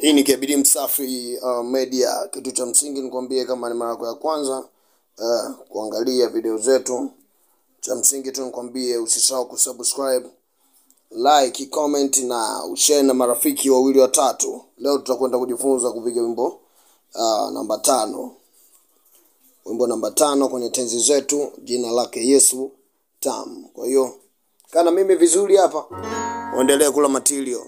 Hii ni KBD Msafi uh, Media. Kitu cha msingi nikwambie, kama ni mara yako ya kwanza uh, kuangalia video zetu, cha msingi tu nikwambie usisahau kusubscribe, like, comment na ushare na marafiki wawili watatu. Leo tutakwenda kujifunza kupiga wimbo uh, namba tano, wimbo namba tano kwenye tenzi zetu, jina lake Yesu Tam. Kwa hiyo kana mimi vizuri hapa, uendelee kula material.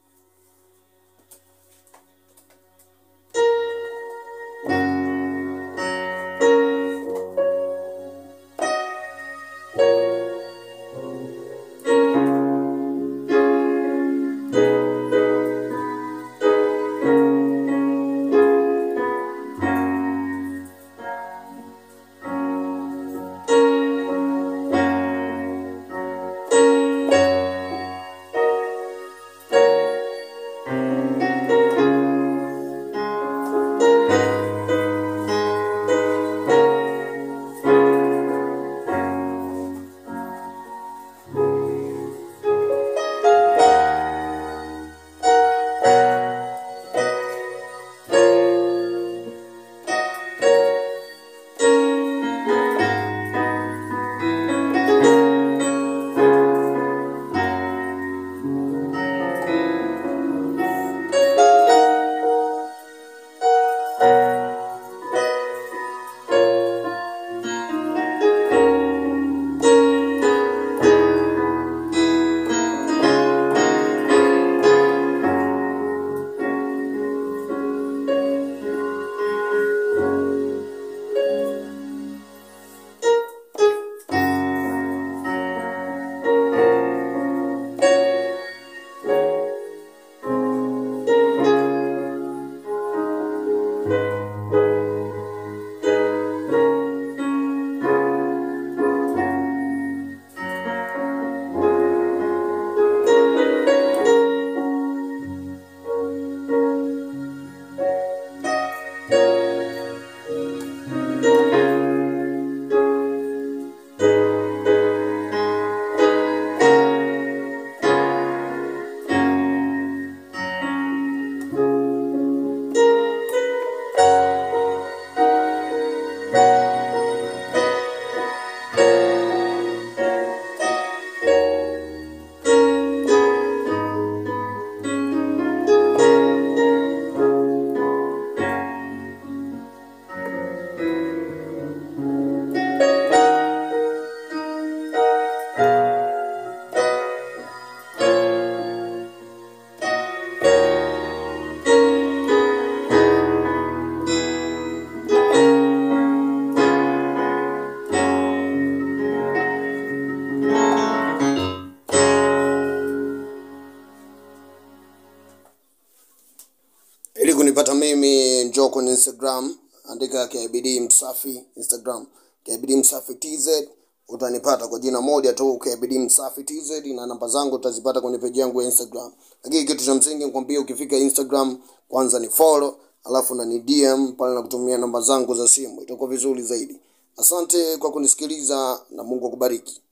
Ili kunipata mimi, njoo kwenye Instagram, andika KBD Msafi Instagram, KBD Msafi TZ, utanipata kwa jina moja tu, KBD Msafi TZ, na namba zangu utazipata kwenye peji yangu ya Instagram. Lakini kitu cha msingi nikwambie, ukifika Instagram kwanza ni follow, alafu na ni DM pale na kutumia namba zangu za simu, itakuwa vizuri zaidi. Asante kwa kunisikiliza na Mungu akubariki.